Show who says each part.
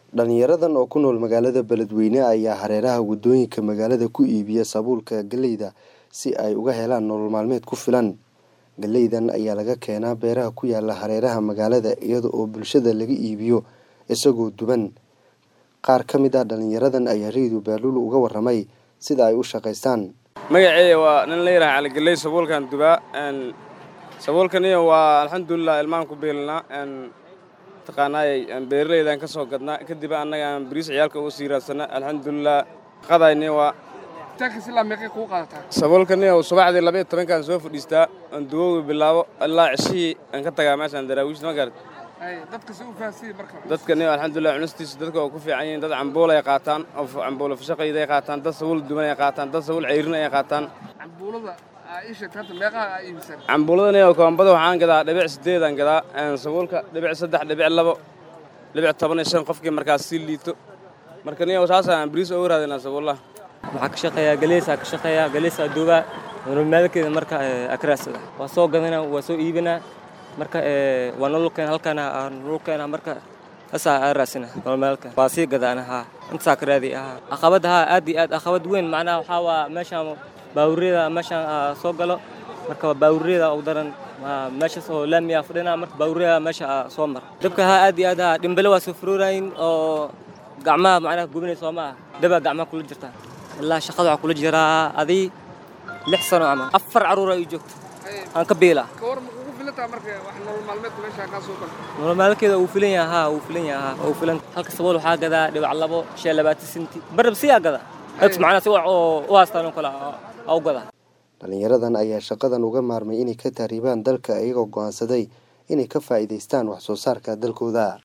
Speaker 1: dhalinyaradan oo ku nool magaalada beledweyne ayaa hareeraha wadooyinka magaalada ku iibiya sabuulka galeyda si ay uga helaan nolol maalmeed ku filan galeydan ayaa laga keenaa beeraha ku yaala hareeraha magaalada iyada oo bulshada laga iibiyo isagoo duban qaar ka mid ah dhalinyaradan ayaa reedu baaluulu uga waramay sida ay u shaqaystaan
Speaker 2: magaceeya waa nin la yidhaha caligeley sabuulkan dubaa sabuulkaniya waa alxamdulilah ilmaan ku beelinaa taqaanaayay beeraleydan ka soo gadnaa kadib annaga aan bariis ciyaalka uga sii raadsana alxamdulilah qadayni waa sabuulkaniya subaxdii labaiyo tobankaan soo fadhiistaa aan duwowi bilaabo ilaa cishihii aan ka tagaa meeshaan daraawiishta ma garat dadkani alxamdulilah cunistiisa dadka oo ku fiican yihiin dad cambuul ay qaataan oo cambuulo fashaqayda ay qaataan dad sabuul duban ay qaataan dad sabuul ceyrin ay qaataan cambuuladani oo koombada waxaan gadaa dhibic sideedaan gadaa sabuulka dhibic saddex dhibic labo dhibic toban iyo shan qofkii markaas sii liito marka niyo saasaan bariis uga raadinaa sabuullaha
Speaker 3: waxaa ka shaqeeyaa galeysaa ka shaqeeyaa galeysaa duubaa nololmaalkeeda marka akraasada waa soo gadanaa waa soo iibinaa marka waa nololkeena halkaana nololkeena marka asaa aa raasina nololmaalka waa sii gadaana haa intasaa ka raadi ahaa aqabad haa aad iyo aad aqabad weyn macnaha waxaa waa meeshaan baawuriyada meeshaan soo galo marka baawuriyada ugu daran meeshaas oo laamiyaa fadhina marka baawuriyada meesha soo mar dabka haa aad iyo aad haa dhimbele waa soo furoorayin oo gacmaha macnaha gubinaysa soo maaha dabaa gacmaha kula jirtaa ilaa shaqada waxaa kula jiraa adii lix sano camal afar carruur ay joogto aan ka biila nolol maalkeeda uu filan yaha haa uu filan yaha haa uu filan halka sabool waxaa gadaa dhibac labo shan labaatan senti barab siyaa gada dadka macnaha si oo u haastaan oo kale u gada
Speaker 1: dhalinyaradan ayaa shaqadan uga maarmay inay ka tahriibaan dalka iyagoo go'aansaday inay ka faa'iidaystaan wax soo saarka dalkooda